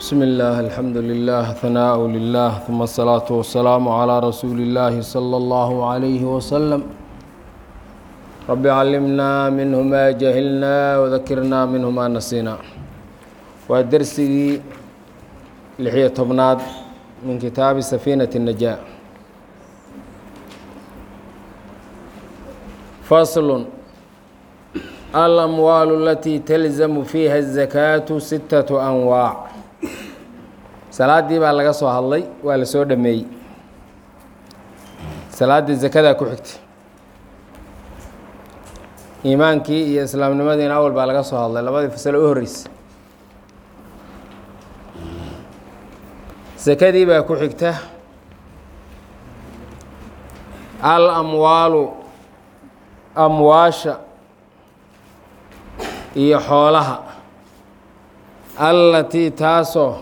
بسم الله الحمد لله ثناء لله ثم الصلاة والسلام على رسول الله صلى الله عليه وسلم رب علمنا منه ما جهلنا وذكرنا منه ما نسينا ودرسي لحية طبناد من كتاب سفينة النجاة فصل الأموال التي تلزم فيها الزكاة ستة أنواع salaadii baa laga soo hadlay waa la soo dhameeyey salaaddii zakadaa ku xigtay iimaankii iyo islaamnimadiina awal baa laga soo hadlay labadii fasalo u horreysay sakadii baa ku xigta al amwaalu amwaasha iyo xoolaha allatii taasoo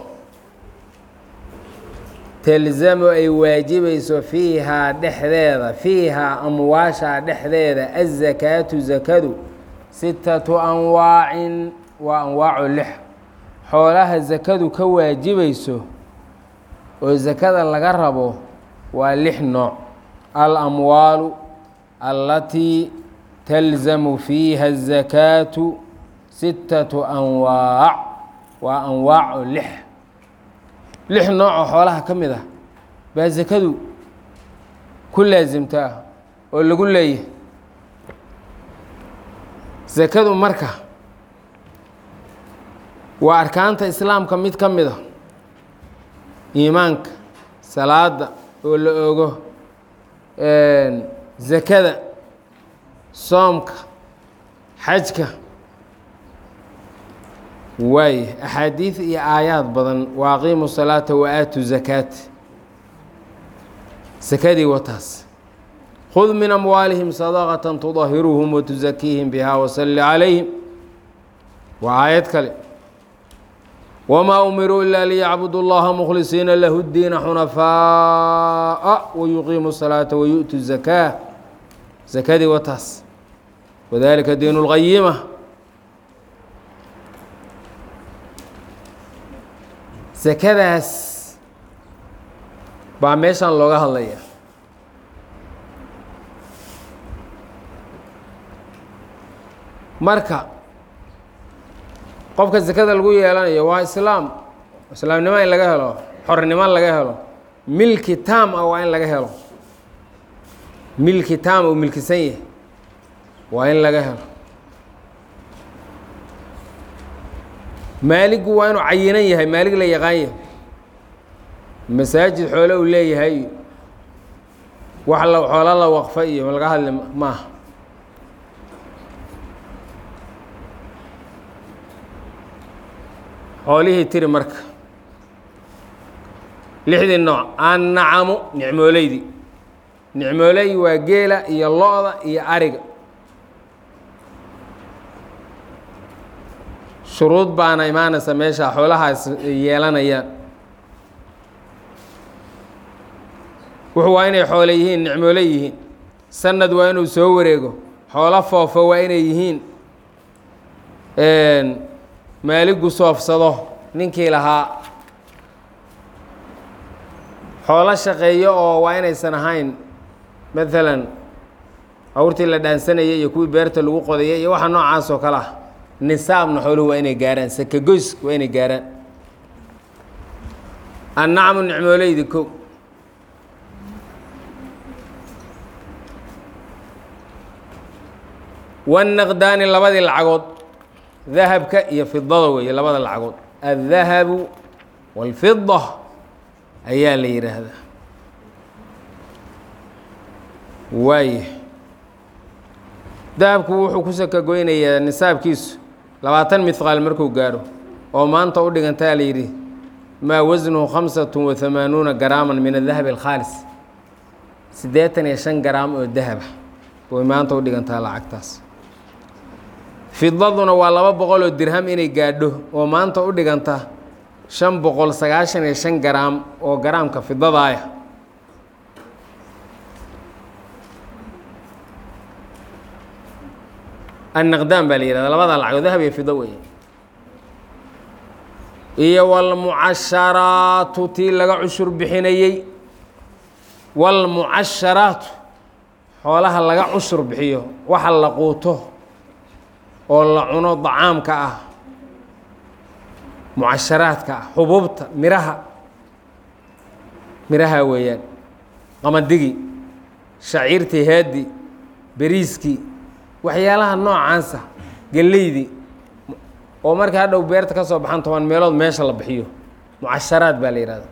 telzamu ay waajibayso fiihaa dhexdeeda fiihaa amwaashaa dhexdeeda azakaatu zakadu sittatu anwaacin waa anwaacu lix xoolaha zakadu ka waajibayso oo zakada laga rabo waa lix nooc al amwaalu allatii talzamu fiiha azakaatu sittatu anwaac waa anwaacu lix lix noocoo xoolaha ka mid ah baa sakadu ku laasimtaa oo lagu leeyahay sakadu marka waa arkaanta islaamka mid ka mid a iimaanka salaada oo la ogo sakada soomka xajka waaye axaadiid iyo aayaad badan wa aqiimu salaata wa aatu zakaat sakadii wataas khud min amwaalihim sadaqata tudahiruhum watusakiihim biha wasalli calayhim waa aayad kale wamaa umiruu ila liyacbudu اllaha mukhlisiina lahu اdiina xunafaaءa wayuqiimu الsalaata wayu'tu zakaa sakadii wataas wadalika diin اlqayima sakadaas baa meeshan looga hadlaya marka qofka sakada lagu yeelanayo waa islaam islaamnimo in laga helo xornimo laga helo milki taam ah waa in laga helo milki taam uu milkisan yahay waa in laga helo maaligu waa inuu cayinan yahay maalig la yaqaan yahay masaajid xoole uu leeyahay wax la xoolo la waqfa iyo laga hadli maaha xoolihii tiri marka lixdii nooc annacamu nicmooleydii nicmooley waa geela iyo lo-da iyo ariga shuruud baana imaanaysa meesha xoolahaas yeelanayaan wuxuu waa inay xoole yihiin nicmoole yihiin sanad waa inuu soo wareego xoolo foofo waa inay yihiin maaligu soofsado ninkii lahaa xoolo shaqeeyo oo waa inaysan ahayn maalan awrtii la dhaansanayay iyo kuwii beerta lagu qodayay iyo waxa noocaas oo kale ah nisaabna xooluhu waa inay gaaraan sakagoys waa inay gaaraan annacmu nicmooleydi ko wannaqdaani labadii lacagood dahabka iyo fidada weeye labada lacagood addahabu waalfida ayaa la yidhaahdaa waaye dahabku wuxuu ku sakagoynayaa nisaabkiisu labaatan midqaal markuu gaadho oo maanta u dhigantaa la yidhi maa wasnuhu khamsatu wa hamaanuuna garaaman min adahabi alkhaalis siddeetan iyo shan garaam oo dahaba way maanta u dhigantaa lacagtaas fidaduna waa laba boqol oo dirham inay gaadho oo maanta u dhiganta shan boqol sagaashan iyo shan garaam oo garaamka fidadaaya annaqdaan baa la yihahda labada lacagoo dahab iyo fido weeye iyo wاlmucasharaatu tii laga cushur bixinayey wاlmucasharaatu xoolaha laga cushur bixiyo waxa la quuto oo la cuno dacaamka ah mucasharaadka ah xubuubta miraha miraha weeyaan qamadigi shaciirtii headi beriiskii waxyaalaha noocaasa gelleydii oo markii hadhow beerta ka soo baxan toban meelood meesha la bixiyo mucasharaad baa la yihahda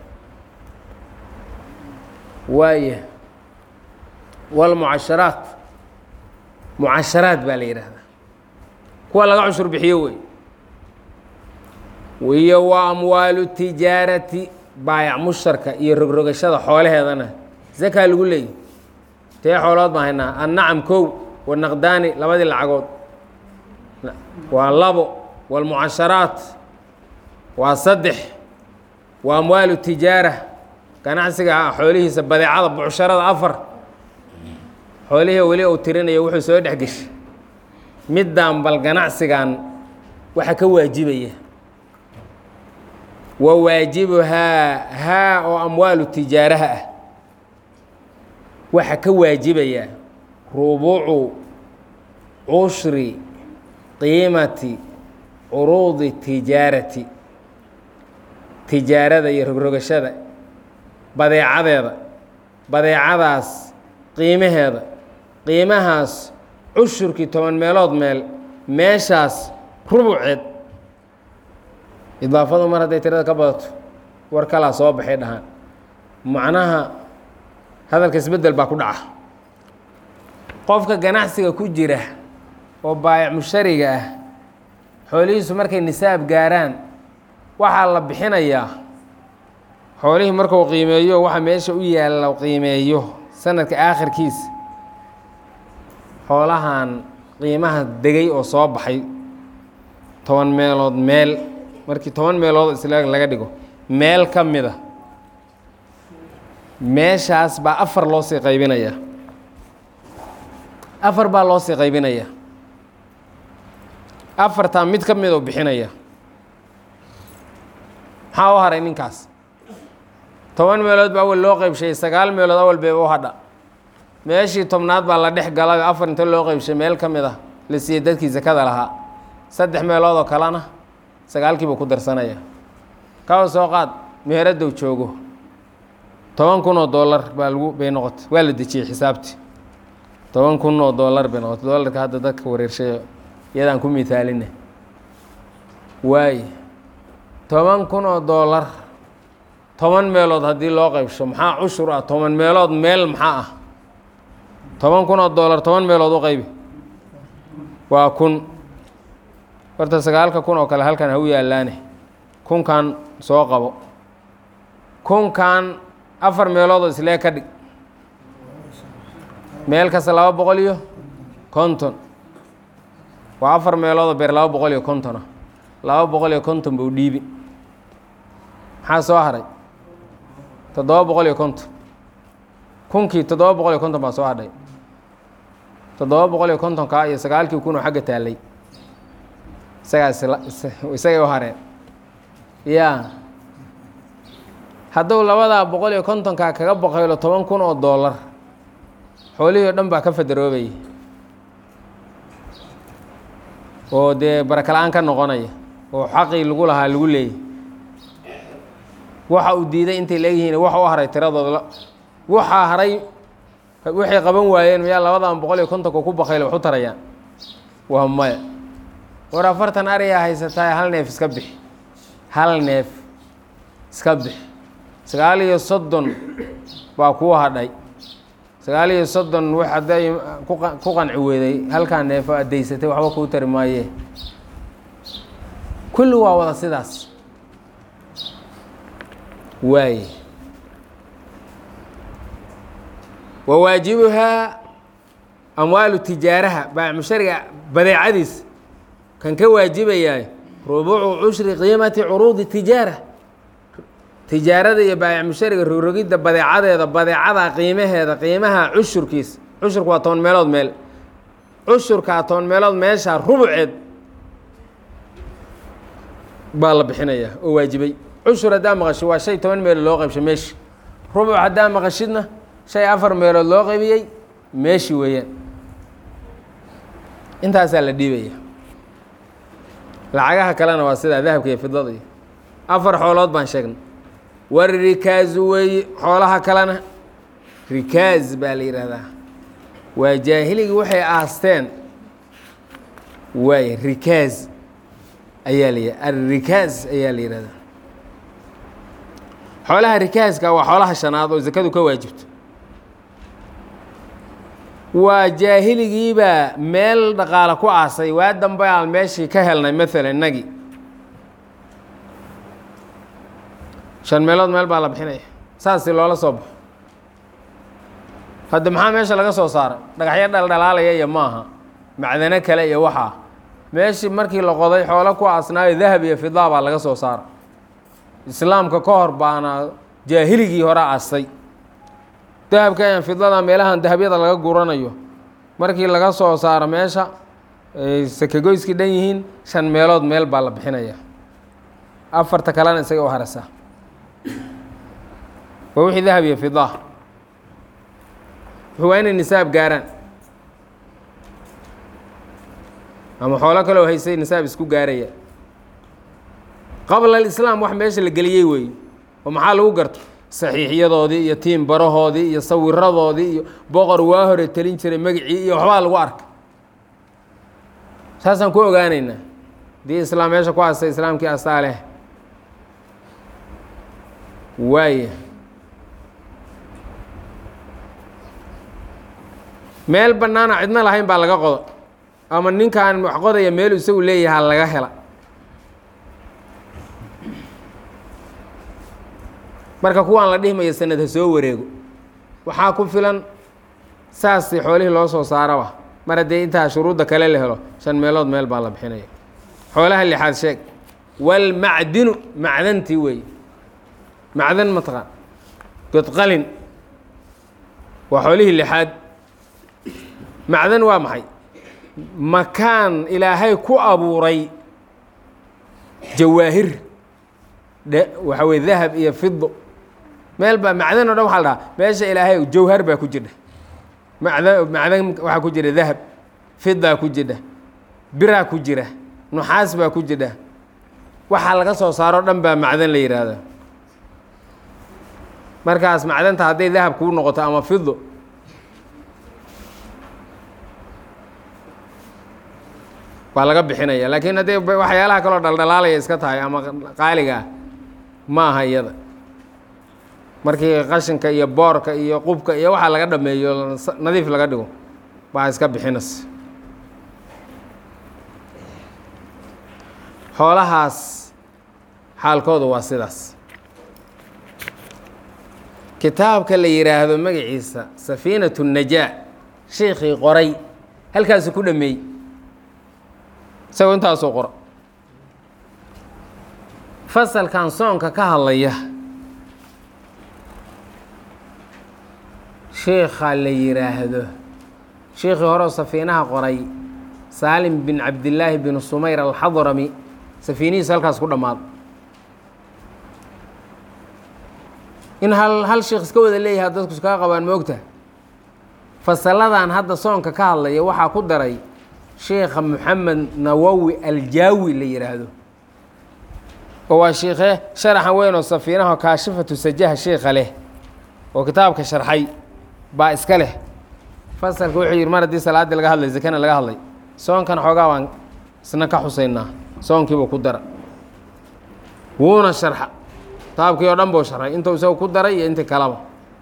waaya walmucasharaat mucasharaad baa la yidhaahdaa kuwa laga cushur bixiyo wey iyo wa amwaalu tijaarati baayac musharka iyo rogrogashada xoolaheedana zakaa lagu leeyahy tee xoolood baan haynaa annacam kow wanaqdaani labadii lacagood waa labo walmucasharaat waa saddex wa amwaalu tijaara ganacsiga ah xoolihiisa badeecada bucsharada afar xoolihii weli uu tirinayo wuxuu soo dhex geshay middaan bal ganacsigan waxa ka waajibaya wa waajibuhaa haa oo amwaalu tijaaraha ah waxa ka waajibaya rubuucu cushri qiimati curuudi tijaarati tijaarada iyo rogrogashada badeecadeeda badeecadaas qiimaheeda qiimahaas cushurkii toban meelood meel meeshaas rubuceed idaafadu mar hadday tirada ka badato war kalaa soo baxay dhahaan macnaha hadalka isbeddel baa ku dhaca qofka ganacsiga ku jira oo baayac mushariga ah xoolihiisu markay nisaab gaaraan waxaa la bixinayaa xoolihii markuu qiimeeyo waxa meesha u yaalla qiimeeyo sanadka aakhirkiisa xoolahan qiimaha degay oo soo baxay toban meelood meel markii toban meelood isla laga dhigo meel ka mida meeshaas baa afar loo sii qaybinayaa afar baa loo sii qaybinayaa afartaa mid ka mid oo bixinaya maxaa u haray ninkaas toban meelood baa awal loo qaybshay sagaal meelood awal bay u hadha meeshii tobnaad baa la dhex gala afar inta loo qaybshay meel ka mid a la siiyey dadkii sakada lahaa saddex meelood oo kalena sagaalkiibuu ku darsanaya kawa soo qaad meheraddow joogo toban kun oo dollar baa lagu bay noqotay waa la dejiyey xisaabtii toban kun oo dollar bay noqotay dollarka hadda dadka wareershay iyadaan ku mithaalina waaye toban kun oo dollar toban meelood haddii loo qaybsho maxaa cushur ah toban meelood meel maxaa ah toban kun oo dollar toban meelood u qaybi waa kun horta sagaalka kun oo kale halkan ha u yaalaane kunkan soo qabo kunkan afar meeloodoo islee ka dhig meel kasta laba boqol iyo konton waa afar meeloodoo beer laba boqol iyo konton ah laba boqol iyo konton buu dhiibi maxaa soo haray toddoba boqol iyo konton kunkii toddoba boqol iyo konton baa soo hadhay toddoba boqol iyo kontonkaa iyo sagaalkii kun oo xagga taallay isagaas isagay u hareen ya hadduu labadaa boqol iyo kontonkaa kaga boqaylo toban kun oo dollar xoolihii o dhan baa ka fadaroobayay oo dee barakala-aan ka noqonaya oo xaqii lagu lahaa lagu leeyay waxa uu diiday intay leegyihiin waxa u haray tiradooda waxaa haray waxay qaban waayeen miyaa labadan boqol iyo kontonka ku bakayla wax u tarayaan waa maya war afartan ariyaa haysataay hal neef iska bixi hal neef iska bixi sagaal iyo soddon baa kuu hadhay sagaal iyo soddon wax hadday ku qanci weeday halkaa neefo addaysatay waxba kuu tari maayee kulli waa wada sidaas waaye wa waajibuhaa amwaalu tijaaraha baac mushariga badeecadiis kan ka waajibayaa rubuucu cushri qiimati curuudi tijaara tijaarada iyo baayac mushariga rogrogidda badeecadeeda badeecada qiimaheeda qiimaha cushurkiis cushurku waa toban meelood meel cushurkaa toban meelood meeshaa rubuceed baa la bixinayaa oo waajibay cushur haddaa maqashid waa shay toban meelood loo qaybshay meeshi rubuc haddaa maqashidna shay afar meelood loo qaybiyey meeshi weeyaan intaasaa la dhiibaya lacagaha kalena waa sidaa dahabka iyo fidada iyo afar xoolood baan sheegnay war rikaazu weeye xoolaha kalena rikaaz baa la yidhaahdaa waa jaahiligii waxay aasteen waay rikaaz ayaa la alrikaaz ayaa la yihahdaa xoolaha rikaaska waa xoolaha shanaad oo zakadu ka waajibto waa jaahiligiibaa meel dhaqaale ku aasay waa dambe aan meeshii ka helnay maalan innagii shan meelood meel baa la bixinaya saasi loola soo baxo hadda maxaa meesha laga soo saaray dhagaxyo dhaldhalaalaya iyo maaha macdano kale iyo waxaa meeshii markii la qoday xoolo ku aasnaayo dahab iyo fidaa baa laga soo saaray islaamka ka hor baana jaahiligii hore aastay dahabka aan fidada meelahan dahabyada laga guranayo markii laga soo saaro meesha ay sakagoyskii dhan yihiin shan meelood meel baa la bixinaya afarta kalena isaga u harasa waa wixii dahab iyo fida wuxuu waa inay nisaab gaaraan ama xoolo kaleo haysay nisaab isku gaaraya qabla alislaam wax meesha la geliyey weeye oo maxaa lagu garta saxiixyadoodii iyo tiim barahoodii iyo sawiradoodii iyo boqor waa hore telin jiray magacii iyo waxbaa lagu arkay saasaan ku ogaanaynaa haddii islaam meesha ku aastay islaamkii astaa leh waaya meel bannaana cidna lahayn baa laga qodo ama ninkaan wax qodaya meel isagu leeyahaa laga hela marka kuwaan la dhihmaya sanad ha soo wareego waxaa ku filan saasi xoolihii loo soo saaraba mar haddii intaa shuruudda kale la helo shan meelood meel baa la bixinaya xoolaha lixaad sheeg walmacdinu macdantii weeye macdan mataqaan godqalin waa xoolihii lixaad macdan waa maxay makaan ilaahay ku abuuray jawaahir dhe waxa weye dahab iyo fido meel baa macdan o dhan waxa la dhahaa meesha ilaahay jawhar baa ku jira macdan macdan waxaa ku jira dahab fidaa ku jira biraa ku jira nuxaas baa ku jira waxaa laga soo saaro dhan baa macdan la yidhaahda markaas macdanta hadday dahab kuu noqoto ama fido baa laga bixinaya laakiin haddii waxyaalaha kaloo dhaldhalaalaya iska tahay ama qaaliga ah ma aha iyada markii qashinka iyo boorka iyo qubka iyo waxaa laga dhameeyo nadiif laga dhigo baa iska bixinas xoolahaas xaalkooda waa sidaas kitaabka la yidhaahdo magaciisa safiinatu najaa sheikii qoray halkaasu ku dhameeyey isagoo intaasoo qora fasalkan soonka ka hadlaya sheikha la yidhaahdo sheikii horeo safiinaha qoray saalim bin cabdillaahi bin sumayr alxadrami safiinihiisu halkaas ku dhammaado in hal hal sheikh iska wada leeyahay dadku iskaga qabaan moogta fasaladan hadda soonka ka hadlaya waxaa ku daray sheikha moxamed nawowi aljaawi la yidhaahdo oo waa shiikhe sharaxan weyn oo safiinaha kaashifatu sajaha sheikha leh oo kitaabka sharxay baa iska leh fasalka wuxuu yidhi mar haddii salaaddii laga hadlay zakana laga hadlay soonkan xoogaa baan isna ka xusaynaa soonkiibuu ku dara wuuna sharxa kitaabkii oo dhan buu sharxay intuu isagu ku daray iyo intii kalaba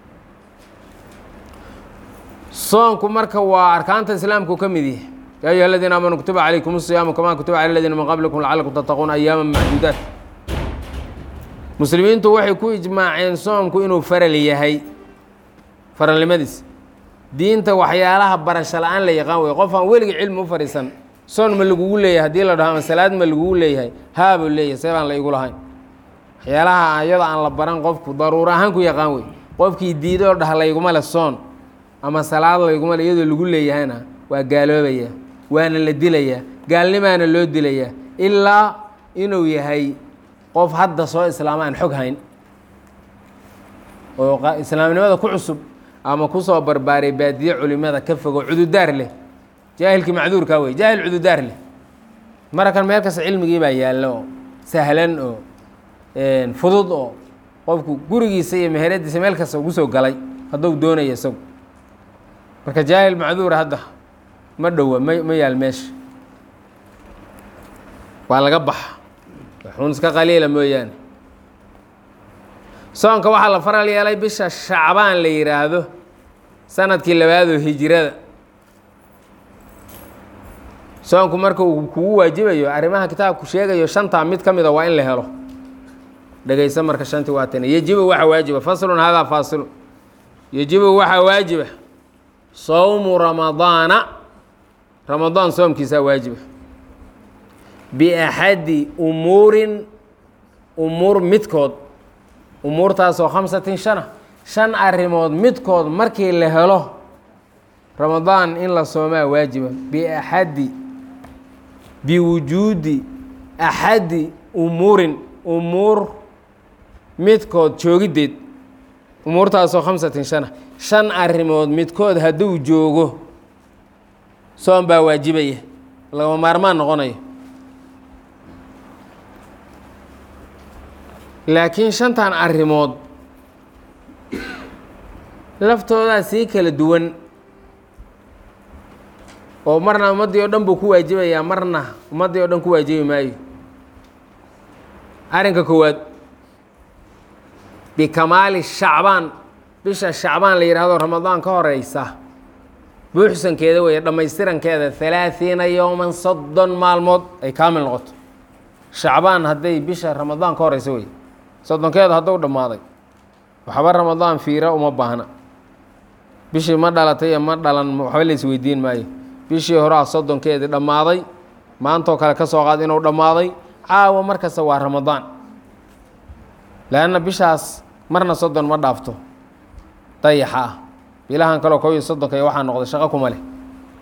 soonku marka waa arkaanta islaamku ka mid yahay yaa ayuha aladiina aamanuu kutiba calaykum الصiyaamu kamaa kutiba cala aladiina min qablikum lacalakum tattaquuna ayaama macduudaat muslimiintu waxay ku ijmaaceen soomku inuu faral yahay faralnimadiis diinta waxyaalaha barasho la-aan la yaqaan wey qof aan weligii cilmi u fadhiisan soon ma lagugu leeyahay haddii la dhaho ama salaad ma lagugu leeyahay haabuu leeyahay see baan la igu lahayn waxyaalaha iyada aan la baran qofku daruuro ahaan ku yaqaan wey qofkii diidoo dhah layguma le soon ama salaad layguma le iyadoo lagu leeyahayna waa gaaloobaya waana la dilayaa gaalnimaana loo dilayaa ilaa inuu yahay qof hadda soo islaama aan xog hayn oo islaamnimada ku cusub ama kusoo barbaaray baadiye culimada ka fogo cududaar leh jaahilkii macduurkaa wey jaahil cududaar leh marakan meel kasta cilmigii baa yaallo oo sahlan oo fudud oo qofku gurigiisa iyo meheradiisa meel kasta ugu soo galay hadduu doonaya isagu marka jaahil macduura hadda ma dhowa ma ma yaal meesha waa laga baxa waxuun iska qaliila mooyaane soonka waxaa la faral yeelay bisha shacbaan la yidhaahdo sanadkii labaadoo hijirada soonku marka uu kugu waajibayo arrimaha kitaabku sheegayo shantaa mid ka mida waa in la helo dhegaysa marka shantii waa tana yejibu waxaa waajiba faslun hadaa faasilu yejibu waxaa waajiba sowmu ramadaana ramadaan soomkiisaa waajiba biaxadi umuurin umuur midkood umuurtaasoo khamsatin shana shan arrimood midkood markii la helo ramadaan in la soomaa waajiba biaxadi biwujuudi axadi umuurin umuur midkood joogiddeed umuurtaasoo khamsatin shana shan arrimood midkood hadduu joogo soom baa waajibaya lagama maarmaan noqonayo laakiin shantan arrimood laftoodaa sii kala duwan oo marna ummaddii oo dhan buu ku waajibayaa marna ummaddii oo dhan ku waajibi maayo arrinka koowaad bikamaali shacbaan bisha shacbaan la yidhaahdo ramadaan ka horeysa buuxsankeeda weeye dhammaystirankeeda halaaثiina yowman soddon maalmood ay kaamil noqoto shacbaan hadday bisha ramadaan ka horeysa wey soddonkeeda hadduu dhammaaday waxba ramadaan fiira uma baahna bishii ma dhalatay iyo ma dhalan waxba la isweydiin maayo bishii horaa soddonkeedii dhammaaday maantoo kale ka soo qaad inuu dhammaaday caawa markasta waa ramadaan leanna bishaas marna soddon ma dhaafto dayaxa ah bilahan kaleo kow iyo soddonka iyo waxaa noqday shaqo kuma leh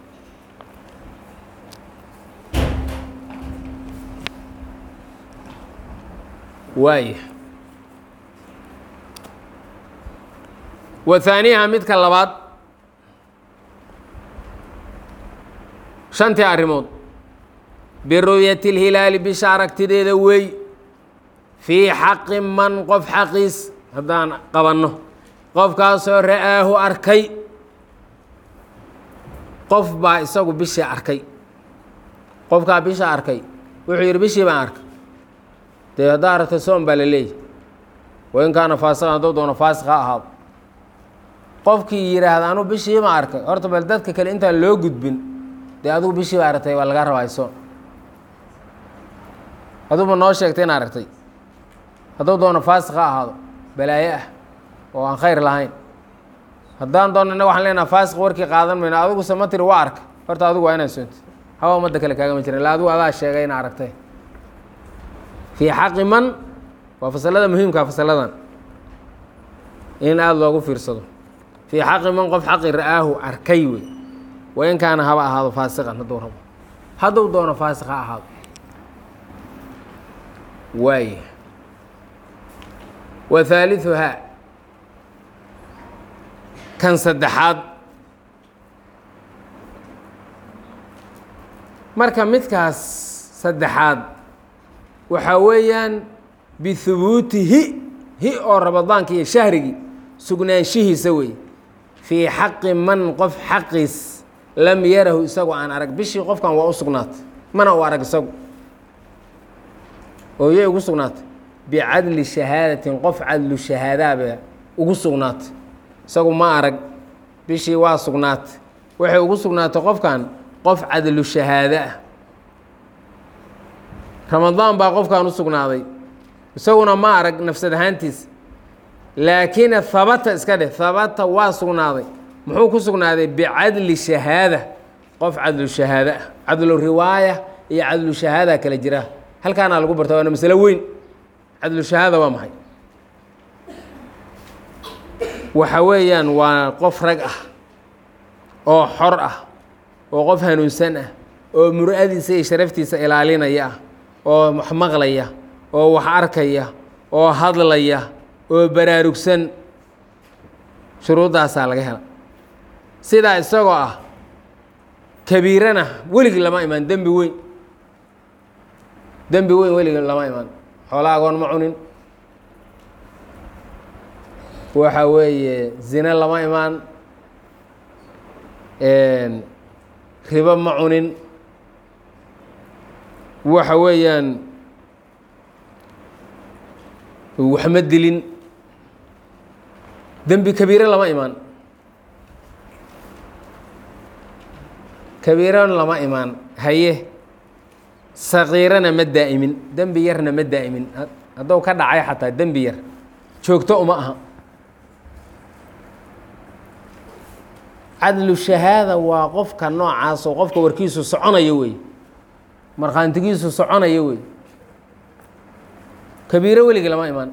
waaya wa haaniyaha midka labaad shantii arrimood biru'yati اlhilaali bisha aragtideeda wey fii xaqi man qof xaqiis haddaan qabanno qofkaasoo ra'aahu arkay qof baa isagu bishii arkay qofkaa bisha arkay wuxuu yidhi bishii baan arkay dee haddaa aragtay soom baa la leeyahy wain kaana faasiqan hadduu doono faasiq ha ahaado qofkii yidhaahda anuu bishii baan arkay horta bal dadka kale intaan loo gudbin dee adigu bishii baa aragtay waa lagaa rabaa soom aduba noo sheegtay in aragtay hadduu doono faasiq ha ahaado balaayo ah oo aan khayr lahayn haddaan doonno innaga waxaan leenaha faasiq warkii qaadan mayno adiguse ma tiri waa arka horta adigu waa inaad soonti hawa ummadda kale kaagama jirin illa adigu adaa sheegay ina aragtay fii xaqi man waa fasalada muhiimkaa fasaladan in aada loogu fiirsado fii xaqi man qof xaqi ra'aahu arkay wey wa in kaana haba ahaado faasiqan hadduu rabo hadduu doono faasiq ha ahaado waaya wa haaliثuhaa kan saddexaad marka midkaas saddexaad waxaa weeyaan bihubuutihi hi oo ramadaanka iyo shahrigii sugnaanshihiisa wey fii xaqi man qof xaqiis lam yarahu isagu aan arag bishii qofkan waa u sugnaatay mana u arag isagu oo yay ugu sugnaatay bicadli shahaadatin qof cadlu shahaadaaba ugu sugnaatay isagu ma arag bishii waa sugnaatay waxay ugu sugnaatay qofkan qof cadlu shahaado ah ramadaan baa qofkan u sugnaaday isaguna ma arag nafsad ahaantiis laakiin habata iska dheh habata waa sugnaaday muxuu ku sugnaaday bicadli shahaada qof cadlu shahaado ah cadlu riwaaya iyo cadlu shahaada kala jira halkaana lagu barta waana masalo weyn cadlu shahaada waa maxay waxa weeyaan waa qof rag ah oo xor ah oo qof hanuunsan ah oo mur'adiisa iyo sharaftiisa ilaalinaya ah oo wax maqlaya oo wax arkaya oo hadlaya oo baraarugsan shuruuddaasaa laga hela sidaa isagoo ah kabiirana weligii lama imaan dembi weyn dembi weyn weligii lama imaan xoola agoon ma cunin waxa weeye zine lama imaan ribo ma cunin waxa weeyaan wax ma dilin dembi kabiire lama imaan kabiirana lama imaan haye sakiirana ma daa'imin dembi yarna ma daa'imin haddou ka dhacay xataa dembi yar joogto uma aha cadlu shahaada waa qofka noocaasoo qofka warkiisu soconayo wey markhaantigiisu soconayo wey kabiiro weligii lama imaan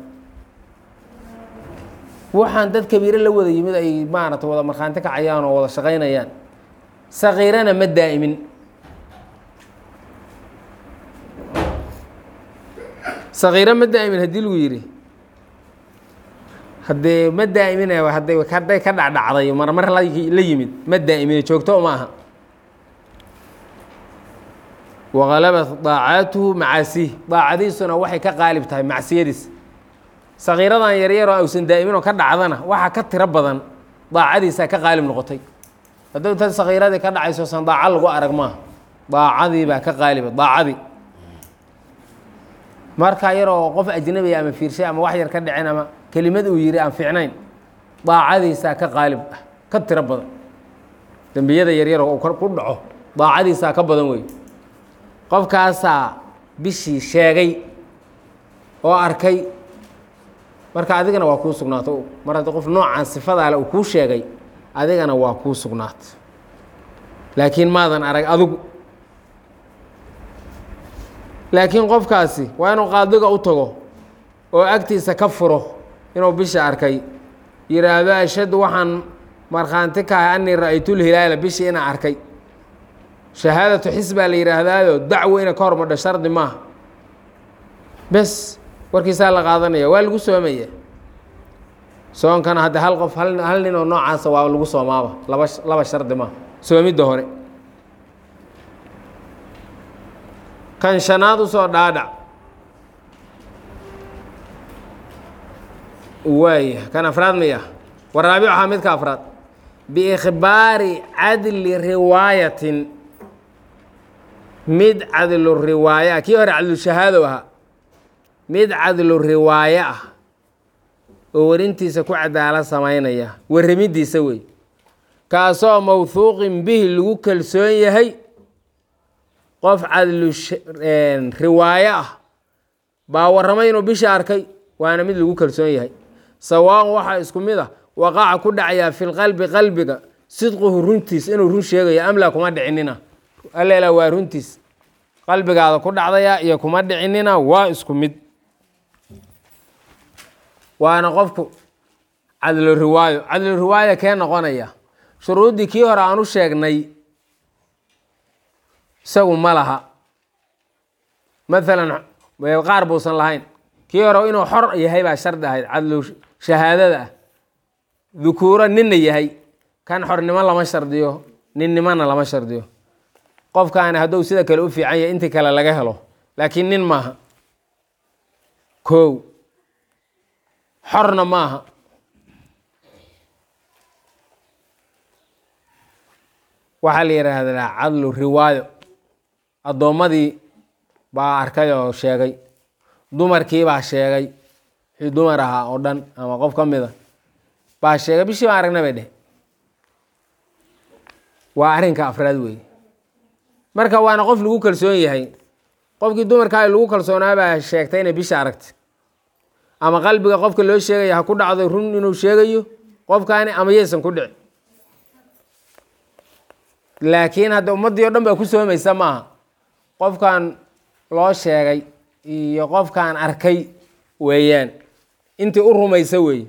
waxaan dad kabiiro la wada yimid ay maarata wada markhaanti kacayaan oo wada shaqaynayaan sakiirana ma daa'imin sakiiro ma daa'imin haddii lagu yidhi haddee ma daa'iminay hadday hadday ka dhacdhacday marmar la la yimid ma daa'imine joogto uma aha wagalabat daacaatuhu macaasiih daacadiisuna waxay ka qaalib tahay macsiyadiis sakiiradan yaryaroo ausan daa'imin oo ka dhacdana waxaa ka tiro badan daacadiisaa ka qaalib noqotay hadduu inta sakiiradii ka dhacayso san daaco lagu arag maaha daacadii baa ka qaaliba daacadii marka yaroo qof ajnabiya ama fiirshay ama wax yar ka dhicin ama kelimad uu yihi aan fiicnayn daacadiisaa ka qaalib ah ka tiro badan dembiyada yaryaroo ku dhaco daacadiisaa ka badan wey qofkaasaa bishii sheegay oo arkay marka adigana waa kuu sugnaato mar haddii qof noocaan sifadaale uu kuu sheegay adigana waa kuu sugnaato laakiin maadan arag adigu laakiin qofkaasi waa inuu qaadiga u tago oo agtiisa ka furo inuu bisha arkay yidhaahdo ashhadu waxaan markhaanti kahay anii ra-aytulhilaala bishii inaa arkay shahaadatu xis baa la yidhaahdaayo dacwo inay ka hormadho shardi maaha bes warkiisaa la qaadanaya waa lagu soomaya soonkana hadde hal qof hal hal nin oo noocaasa waa lagu soomaaba laba laba shardi maaha soomidda hore kan shanaad usoo dhaadhac waaya kan afraad maya waraabicuhaa midka afraad biikhbaari cadli riwaayatin mid cadlu riwaaya kii hore cadlushahaado ahaa mid cadlu riwaaye ah oo warintiisa ku cadaala samaynaya warramidiisa wey kaasoo mawhuuqin bihi lagu kalsoon yahay qof cadlu riwaaye ah baa warramay inuu bisha arkay waana mid lagu kalsoon yahay sawaaun waxaa isku mid ah waqaca ku dhacayaa fi lqalbi qalbiga sidquhu runtiis inuu run sheegayo amlaa kuma dhicinina alleela waa runtiis qalbigaada ku dhacdaya iyo kuma dhicinina waa isku mid waana qofku cadlu riwaayo cadlu riwaaya kee noqonaya shuruuddii kii hore aan u sheegnay isagu ma laha maalan qaar buusan lahayn kii hore inuu xor yahay baa shardi ahayd cadlu shahaadada ah dukuuro ninna yahay kan xornimo lama shardiyo ninnimona lama shardiyo qofkaani hadduu sida kale u fiican yahay intii kale laga helo laakiin nin maaha kow xorna maaha waxaa la yidhaahdaa cadlu riwaayo addoommadii baa arkay oo sheegay dumarkii baa sheegay wixii dumar ahaa oo dhan ama qof ka mida baa sheegay bishii baan aragna bay dheh waa arrinka afraad weeye marka waana qof lagu kalsoon yahay qofkii dumarkaa lagu kalsoonaa baa sheegtay inay bisha aragtay ama qalbiga qofka loo sheegaya ha ku dhacdo run inuu sheegayo qofkaani ama yaysan ku dhici laakiin hadda ummaddii o dhan baa ku soomaysa maaha qofkan loo sheegay iyo qofkaan arkay weeyaan intii u rumaysa weeye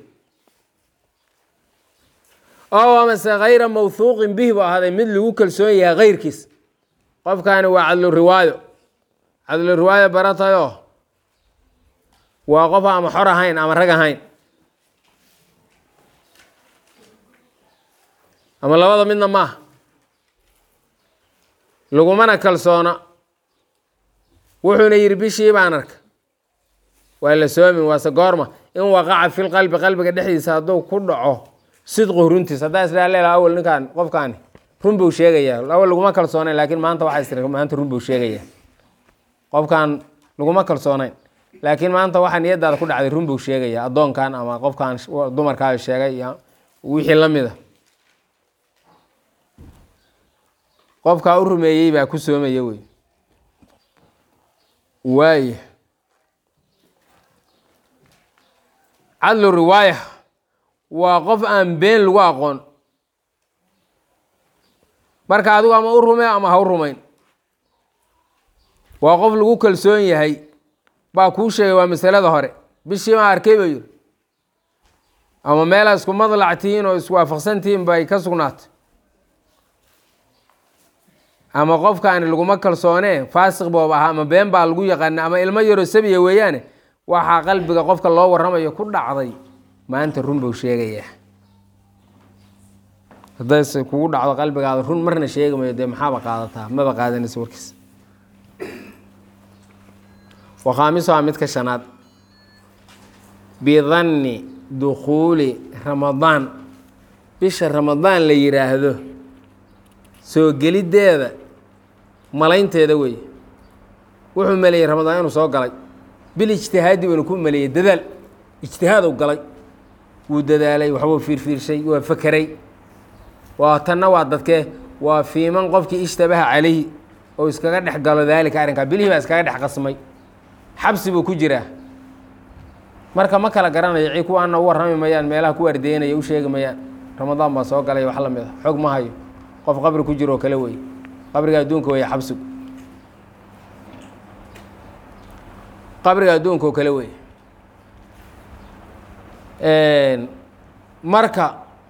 oo amase kayra mawhuuqin bihi buu ahaaday mid lagu kalsoon yahay kayrkiis qofkaani waa cadlu riwaayo cadlu riwaaya baratayo waa qof ama xor ahayn ama rag ahayn ama labada midna maaha lagumana kalsoona wuxuuna yidhi bishii baan arka waa la soomin waase goorma in waqaca fil qalbi qalbiga dhexdiisa hadduu ku dhaco sidqu runtiis haddaa isdhaa leela awal ninkaan qofkaani run buu sheegayaa awal laguma kalsoonayn laakiin maanta waxaa istiri maanta run buu sheegayaa qofkaan laguma kalsoonayn laakiin maanta waxaa niyadaada ku dhacday run buu sheegayaa addoonkan ama qofkan dumarkaa sheegay iyo wixii la mida qofkaa u rumeeyey baa ku soomaya wey waaya cadlu riwaaya waa qof aan been lagu aqoon marka adigu ama u rumee ama ha u rumayn waa qof lagu kalsoon yahay baa kuu sheegay waa masalada hore bishii maa arkay ba yiri ama meelaa isku madlac tihiin oo iswaafaqsan tihiin bay ka sugnaatay ama qofkaani laguma kalsoonee faasiq boob ahaa ama been baa lagu yaqaana ama ilmo yaroo sabiya weeyaane waxaa qalbiga qofka loo warramayo ku dhacday maanta run buu sheegayaa haddayse kugu dhacdo qalbigaada run marna sheegi mayo dee maxaaba qaadataa maba qaadanaysa warkiis wakhaamisuhaa midka shanaad bidanni dukhuuli ramadaan bisha ramadaan la yidhaahdo soo geliddeeda malaynteeda weeye wuxuu maleeyey ramadaan inuu soo galay bil ijtihaadi baynu ku maleeyey dadaal ijtihaad u galay wuu dadaalay waxbuu fiirfiirshay waa fakeray waa tanna waa dadkee waa fiiman qofkii ishtabaha calayhi oo iskaga dhex galo daalika arrinkaa bilihii baa iskaga dhex qasmay xabsi buu ku jiraa marka ma kala garanayo ci kuwaana u warrami mayaan meelaha ku ardeynaya u sheegi mayaan ramadaan baa soo galay wax la mid a xog ma hayo qof qabri ku jiro oo kale wey qabriga adduunka wey xabsigu qabriga adduunka oo kale wey marka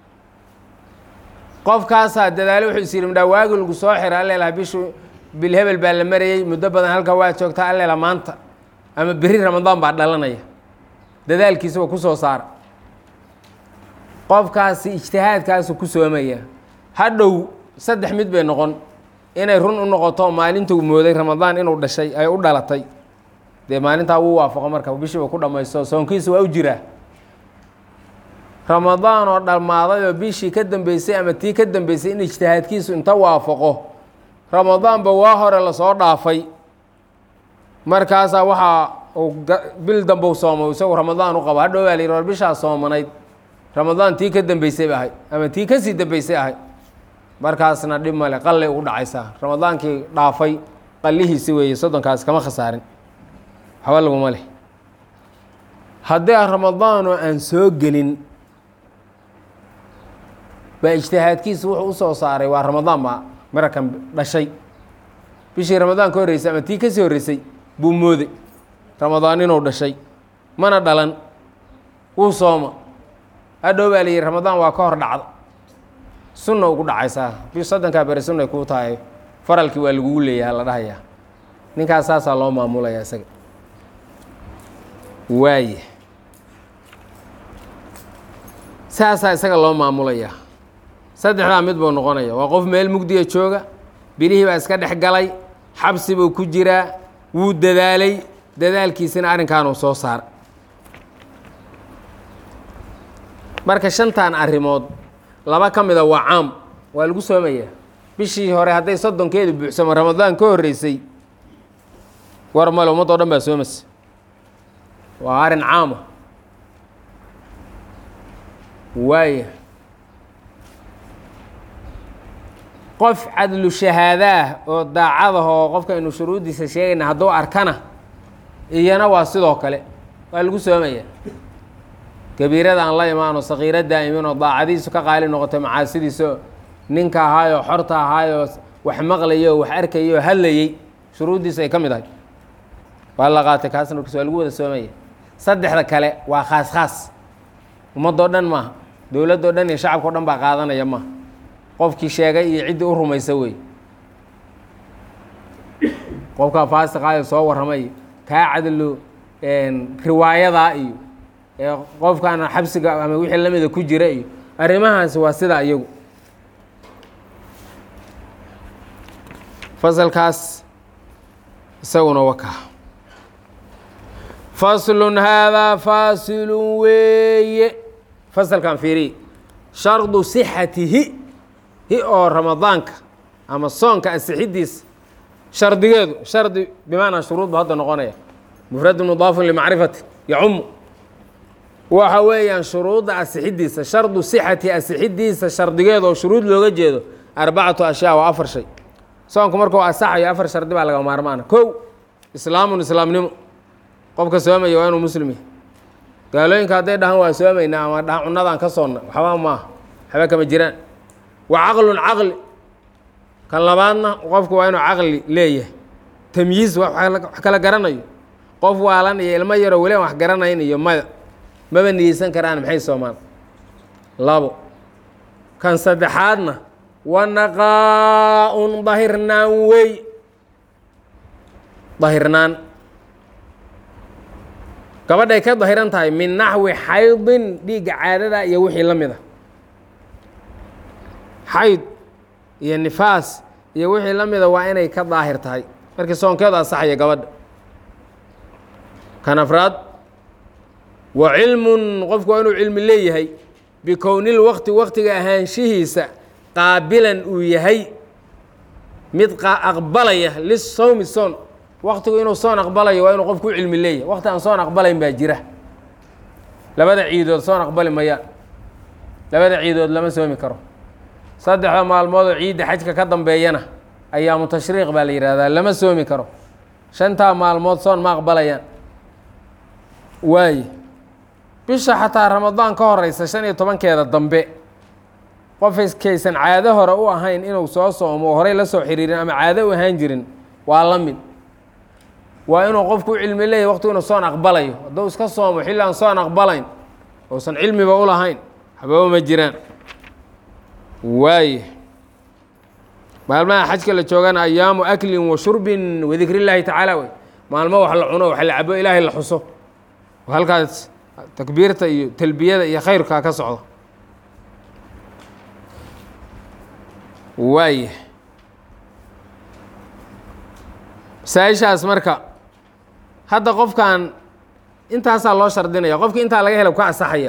qofkaasaa dadaalo wuxuu is yidhi midhaa waagi lagu soo xira alleelaha bishu bil hebel baa la marayey muddo badan halkaa waa joogtaa alleela maanta ama beri ramadaan baa dhalanaya dadaalkiisa waa ku soo saara qofkaasi ijtihaadkaasu ku soomaya hadhow saddex mid bay noqon inay run u noqoto maalintuu mooday ramadaan inuu dhashay ay u dhalatay dee maalintaa wuu waafaqo marka bishiiba ku dhammaysto soonkiisa waa u jiraa ramadaan oo dhammaaday oo bishii ka dambeysay ama tii ka dambeysay in ijtihaadkiisu inta waafaqo ramadaanba waa hore lasoo dhaafay markaasaa waxaa uu bil dambe u soomo isagu ramadaan u qabo hadhow baa la yidhi war bishaa soomanayd ramadaan tii ka dambeysay ba ahayd ama tii kasii dambeysay ahayd markaasna dhib male qallay ugu dhacaysaa ramadaankii dhaafay qallihiisi weeye soddonkaas kama khasaarin waxba laguma leh haddii ramadaanoo aan soo gelin baa ijtihaadkiisa wuxuu usoo saaray waa ramadaan baa marakan dhashay bishii ramadaan ka horreysay ama tii kasii horreysay buu mooday ramadaan inuu dhashay mana dhalan wuu sooma hadhow baa la yidhi ramadaan waa ka hor dhacda sunna ugu dhacaysaa bi soddonkaa beri sunnay kuu tahay faralkii waa lagugu leeyaha la dhahayaa ninkaas saasaa loo maamulaya isaga waaya saasaa isaga loo maamulayaa saddexdaa mid buu noqonaya waa qof meel mugdiga jooga bilihii baa iska dhex galay xabsi buu ku jiraa wuu dadaalay dadaalkiisina arrinkaanuu soo saara marka shantan arrimood laba ka mida waa caam waa lagu soomayaa bishii hore hadday soddonkeedu buuxsamo ramadaan ka horreysay war male ummadoo dhan baa soomaysa waa arrin caama waaya qof cadlu shahaadaah oo daacadahoo qofka aynu shuruuddiisa sheegayna hadduu arkana iyana waa sidoo kale waa lagu soomaya kabiirada aan la imaano sakiiro daa'iminoo daacadiisu ka qaali noqotay macaasidiiso ninka ahaayoo xorta ahaayoo wax maqlayay oo wax arkayay oo hadlayey shuruuddiisu ay ka mid ahay waa la qaatay kaasna markiis waa lagu wada soomaya saddexda kale waa khaas khaas ummadoo dhan maaha dowladdoo dhan iyo shacabkao dhan baa qaadanaya maaha qofkii sheegay iyo ciddii u rumaysa wey qofkaa faasiqaayo soo warramay iyo kaa cadalo riwaayadaa iyo ee qofkaana xabsiga ama wixii lamida ku jira iyo arrimahaasi waa sidaa iyagu fasalkaas isaguna wakaa faslun haadaa faasilun weeye fasalkan fiiriye shardu sixatihi hi oo ramadaanka ama soonka asixidiisa shardigeedu shardi bimacnaa shuruud bu hadda noqonaya mufradu mudaafun limacrifati yacumu waxa weeyaan shuruudda asixidiisa shardu sixati asixidiisa shardigeeda oo shuruud looga jeedo arbacatu ashyaa waa afar shay soonku markuu asaxayo afar shardi baa laga maarmaana kow islaamun islaamnimo qofka soomaya waa inuu muslim yahay gaalooyinka hadday dhahaan waa soomaynaa ama dhahan cunadaan ka soonna waxba maaha waxba kama jiraan wa caqlun caqli kan labaadna qofku waa inuu caqli leeyahay tamyiiz wax kala garanayo qof waalan iyo ilmo yaroo weli aan wax garanayn iyo maya maba niyeysan karaan maxay soomaan labo kan saddexaadna wanaqaa-un dahirnaan wey dahirnaan gabadhay ka dahiran tahay min naxwi xaydin dhiigga caadada iyo wixii la mid a xayd iyo nifaas iyo wixii la mida waa inay ka daahir tahay markii soonkeedu asaxaya gabadha kan afraad wa cilmun qofku waa inuu cilmi leeyahay bikownil waqti waqtiga ahaanshihiisa qaabilan uu yahay mid aqbalaya lisowmi soon waqtigu inuu soon aqbalayo waa inuu qofku u cilmi leeyahay waqti aan soon aqbalayn baa jira labada ciidood soon aqbali mayaan labada ciidood lama soomi karo saddexda maalmood oo ciidda xajka ka dambeeyana ayaamu tashriiq baa la yidhaahdaa lama soomi karo shantaa maalmood soon ma aqbalayaan waaye bisha xataa ramadaan ka horeysa shan iyo tobankeeda dambe qofkaysan caado hore u ahayn inuu soo soomo oo horey la soo xiriirin ama caado u ahaan jirin waa la mid waa inuu qofku u cilmi leeyahy waqtigu inuu soon aqbalayo hadduu iska soomo xilli aan soon aqbalayn uusan cilmiba u lahayn waxbaba ma jiraan waaye maalmaha xajka la joogana ayaamu aklin wa shurbin wadikri llaahi tacaala wey maalmo wax la cuno wax la cabo ilaahay la xuso oo halkaas takbiirta iyo talbiyada iyo khayrkaa ka socdo waaye masaa-ishaas marka hadda qofkan intaasaa loo shardinaya qofkii intaa laga hela ka asaxaya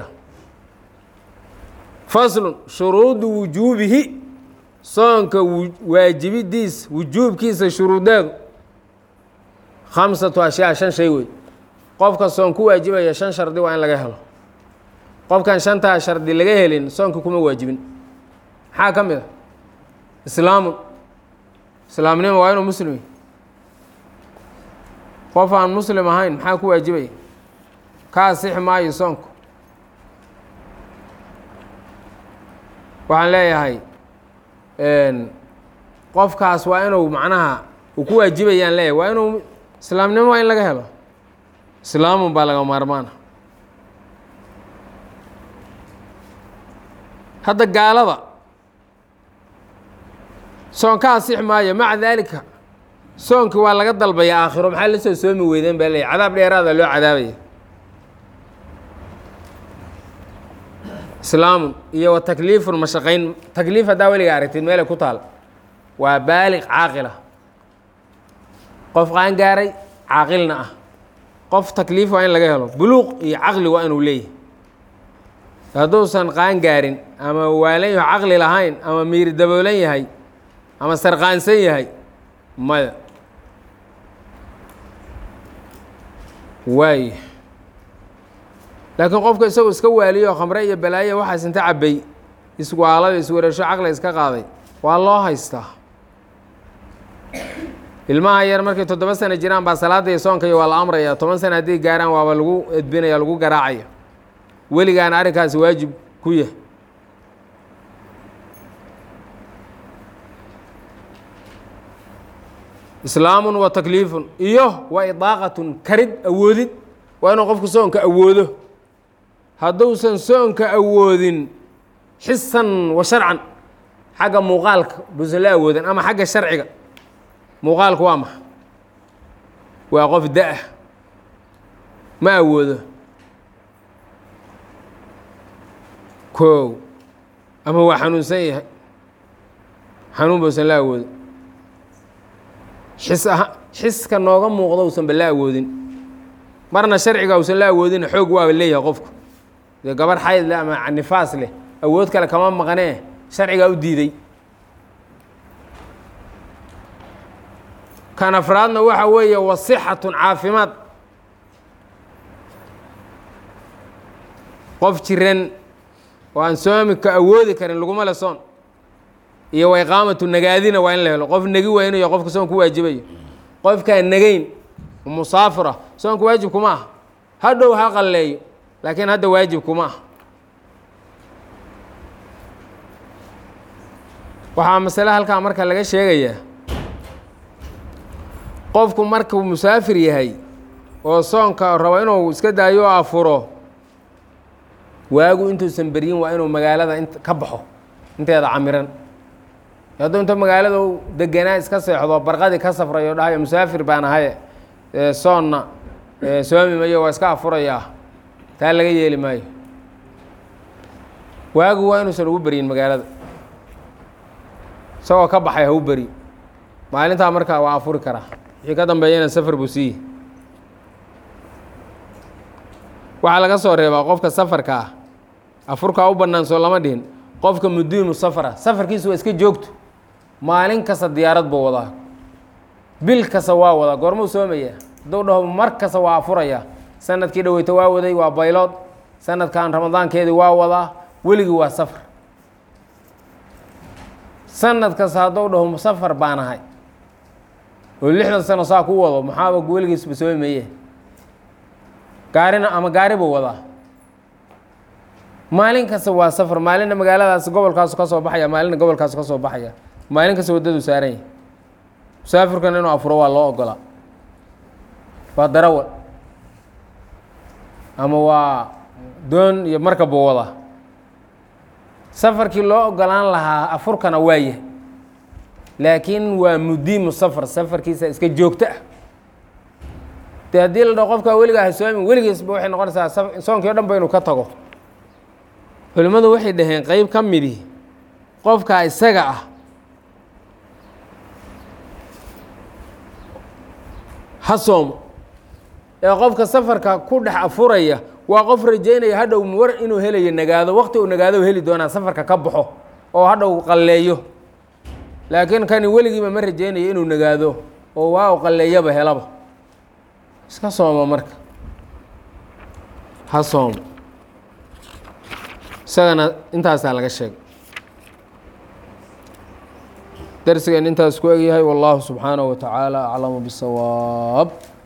faslun shuruudu wujuubihi soonka waajibidiis wujuubkiisa shuruudeedu khamsatu ashyaa shan shay wey qofka soon ku waajibaya shan shardi waa in laga helo qofkan shantaa shardi laga helin soonka kuma waajibin maxaa ka mid a islaamun islaamnimo waa inuu muslim yahy qof aan muslim ahayn maxaa ku waajibaya ka asixi maayo soonku waxaan leeyahay qofkaas waa inuu macnaha uu ku waajibayaan leeyahay waa inuu islaamnimo waa in laga helo islaamun baa laga maarmaana hadda gaalada soon ka asix maayo maca daalika soonkii waa laga dalbaya aakhiro maxaa la soo soomi weydeen baa leeyahy cadaab dheeraada loo cadaabaya islaamun iyo wa takliifun mashaqayn takliif haddaa weliga aragtid meelay ku taal waa baaliq caaqila qof qaan gaaray caaqilna ah qof takliif waa in laga helo buluuq iyo caqli waa inuu leeyahay hadduusan qaan gaarin ama waalan yaho caqli lahayn ama miiri daboolan yahay ama sarqaansan yahay maya waay laakiin qofka isagoo iska waaliyo khamre iyo balaayo waxaas inta cabbay iswaalada iswareesho caqli iska qaaday waa loo haystaa ilmaha yar markay toddoba sano jiraan baa salaada iyo soonka iyo waa la amraya toban sano hadday gaaraan waaba lagu edbinaya lagu garaacaya weligaana arrinkaasi waajib ku yahay islaamun wa takliifun iyo wa idaaqatun karid awoodid waa inuu qofku soonka awoodo hadduusan soonka awoodin xisan wa sharcan xagga muuqaalka buusan la awoodin ama xagga sharciga muuqaalku waa maxa waa qof da-ah ma awoodo koow ama waa xanuunsan yahay xanuun bausan la awoodin xis aha xiska nooga muuqdo usanba la awoodin marna sharciga usan la awoodin xoog waaba leeyahay qofku dee gabarh xayd leh ama nifaas leh awood kale kama maqnee sharcigaa u diiday kan afraadna waxa weeye wasixatun caafimaad qof jiran oo aan soomika awoodi karin laguma le soon iyo wa iqaamatu nagaadina waa in la helo qof negi weynayo qofka soon ku waajibayo qofkaan negayn musaafira soonka waajib kuma ah hadhow ha qalleeyo laakiin hadda waajib kuma ah waxaa masale halkaa marka laga sheegayaa qofku markuu musaafir yahay oo soonka rabo inuu iska daayo oo afuro waagu intuusan beryin waa inuu magaalada int ka baxo inteeda camiran hadduu inta magaalada u deganaa iska seexdo barqadii ka safrayo dhahayo musaafir baan ahay soonna soomi mayo waa iska afurayaa taa laga yeeli maayo waagu waa inuusan ugu beryin magaalada isagoo ka baxay ha u beri maalintaa markaa waa afuri karaa wixii ka dambeeyana safar buu siiye waxaa laga soo reebaa qofka safarka ah afurkaa u bannaan soo lama dhihin qofka mudiimu safara safarkiisu waa iska joogto maalin kasta diyaarad buu wadaa bil kasta waa wadaa goormuu soomaya hadduu dhaho mar kasta waa afuraya sanadkii dhaweyto waa waday waa baylood sanadkan ramadaankeedii waa wadaa weligii waa safar sanad kasta hadduu dhaho musafar baan ahay oo lixdan sano saa ku wado maxaaba weligiisba soomi maye gaarina ama gaari buu wadaa maalin kasta waa safar maalinna magaaladaas gobolkaasu ka soo baxaya maalinna gobolkaasu ka soo baxaya maalin kasta waddadu saaran yahy musaafirkan inuu afuro waa loo ogolaa waa darawal ama waa doon iyo markab buu wadaa safarkii loo ogolaan lahaa afurkana waa yahay laakiin waa mudiimu safar safarkiisa iska joogto ah de haddii la dhaho qofkaa weligaa ha soomin weligiisba waxay noqonaysaa soonkii o dhan ba inuu ka tago culimmadu waxay dhaheen qeyb ka midi qofkaa isaga ah ha soomo ee qofka safarka ku dhex afuraya waa qof rajaynaya hadhow war inuu helayo nagaado waqti uu nagaado heli doonaa safarka ka baxo oo hadhow qalleeyo laakiin kani weligiiba ma rajaynayo inuu nagaado oo waa u qalleeyaba helaba iska sooma marka ha soomo isagana intaasaa laga sheegay darsigeen intaas ku egyahay wallahu subxaanaه wa tacaala aclamu bisawaab